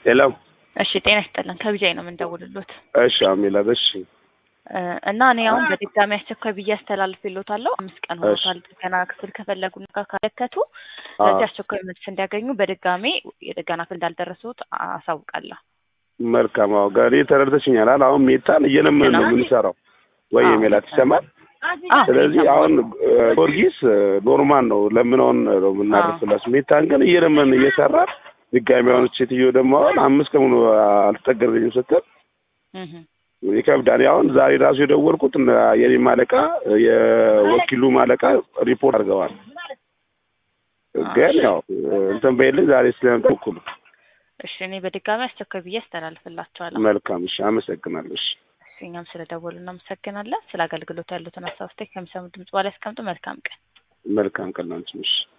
ሄሎ እሺ ጤና ይስጥልን ከቢጃይ ነው የምንደውልሎት እሺ አሜላት እሺ እ እና እኔ አሁን በድጋሚ አስቸኳይ ብዬ አስተላልፍልዎታለሁ። አምስት ቀን ሆኖታል ጥገና ክፍል ከፈለጉና ካመለከቱ ስለዚህ አስቸኳይ መልስ እንዲያገኙ በድጋሚ የጥገና ክፍል እንዳልደረሱት አሳውቃለሁ። መልካም አዎ ጋሪ ተረድተሽኛል አይደል? አሁን ሜታን እየለመን ነው የምንሰራው ወይ አዎ። ሜላት ይሰማል። አዎ፣ ስለዚህ ይሰማል። አሁን ጊዮርጊስ ኖርማል ነው ለምነውን ነው የምናደርስላት። ሜታን ግን እየለመን እየሰራን ድጋሚ አሁን ሴትዮ ደግሞ አሁን አምስት ቀን ሙሉ አልተጠገረኝም ስትል እህ ይከብዳል። አሁን ዛሬ ራሱ የደወልኩት እነ የኔም አለቃ የወኪሉ አለቃ ሪፖርት አድርገዋል። ግን ያው እንትን በይልኝ ዛሬ ስለምትወኩሉ እሺ እኔ በድጋሚ አስቸኳይ ብዬ አስተላልፍላቸዋለሁ። መልካም እሺ፣ አመሰግናለሁ። እሺ እሺ፣ እኛም ስለደወሉ እናመሰግናለን። ስለ አገልግሎት ያሉትን ሀሳብ አስተያየት ከሚሰሙ ድምጽ በኋላ ያስቀምጡ። መልካም ቀን። መልካም ቀን ላንቺም። እሺ